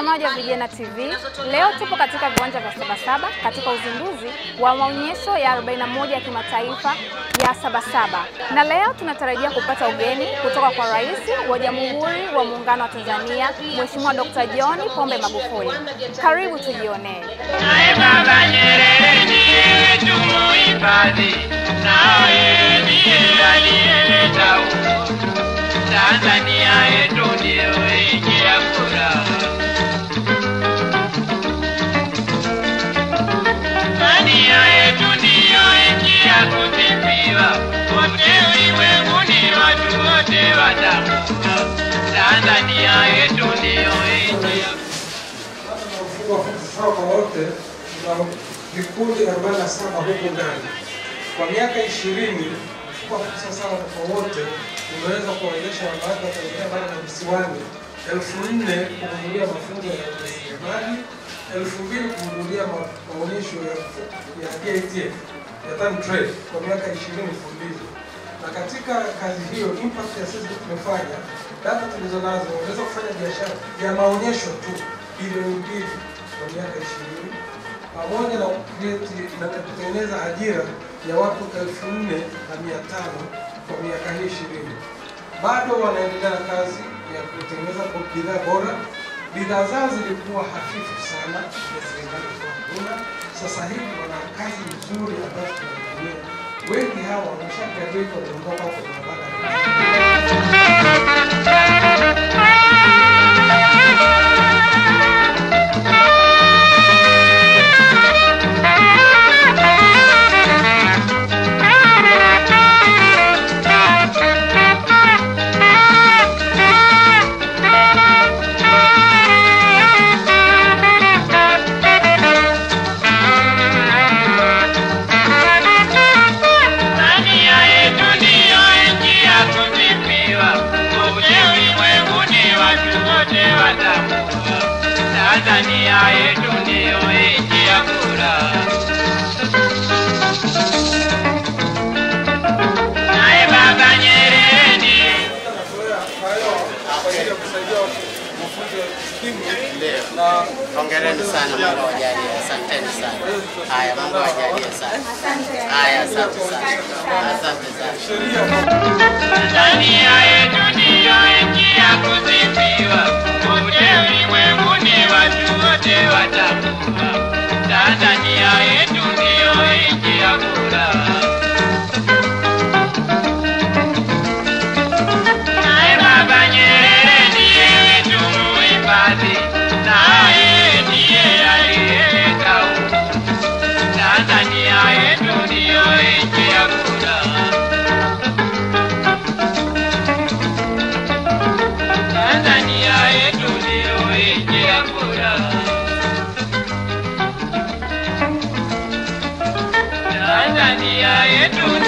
Mtazamaji wa Vijana TV, leo tupo katika viwanja vya Sabasaba katika uzinduzi wa maonyesho ya 41 ya kimataifa ya Sabasaba, na leo tunatarajia kupata ugeni kutoka kwa Rais wa Jamhuri wa Muungano wa Tanzania Mheshimiwa Dr. John Pombe Magufuli. Karibu tujionee. Naye Baba Nyerere ndiye tumuhifadhi, naye ndiye aliyeleta uhuru. Tanzania yetu ndiyo nchi ya furaha. Tanzania yetu ndiyo nchi ya kusifiwa, wote ulimwenguni watu wote watambua. Tanzania yetu ndiyo nchi ya mfumo wa sawa kwa wote tuna vikundi 47 huku ndani. Kwa miaka 20 mfuko wa fursa sawa kwa wote umeweza kuwawezesha wanawake wa Tanzania bara na visiwani elfu nne kuhudhuria mafunzo ya ujasiriamali, elfu mbili kuhudhuria ma- maonyesho ya ya DITF ya Tan Trade kwa miaka 20 mfululizo. Na katika kazi hiyo impact ya sisi tumefanya data tulizo nazo unaweza kufanya biashara ya maonyesho tu bilioni mbili kwa miaka ishirini pamoja na create- na kutengeneza ajira ya watu elfu nne na mia tano kwa miaka hii ishirini. Bado wanaendelea na kazi ya kutengeneza kwa bidhaa bora. Bidhaa zao zilikuwa hafifu sana, serikali ilikuwa hakuna. Sasa hivi wana kazi nzuri ambazo tunaitumia. Wengi hawa wamesha graduate, wameondoka kwa barabara Tanzania yetu ndiyo nchi ya kusifiwa, kote ulimwenguni watu wote watambua. Tanzania yetu ndiyo nchi ya furaha. Naye Baba Nyerere ndiye Hongereni sana, Mungu awajalie. Asanteni sana. Haya, Mungu awajalie sana. Haya, asante sana, asante sana. Tanzania yetu ndiyo nchi ya kusifiwa, kote ulimwenguni watu wote watambua. Tanzania yetu ndiyo nchi ya furaha. Naye Baba Nyerere ndiye wetu muhifadhi, naye ndiye aliyeleta uhuru. Tanzania yetu ndiyo nchi ya furaha. Tanzania yetu ndiyo nchi ya furaha. Tanzania yetu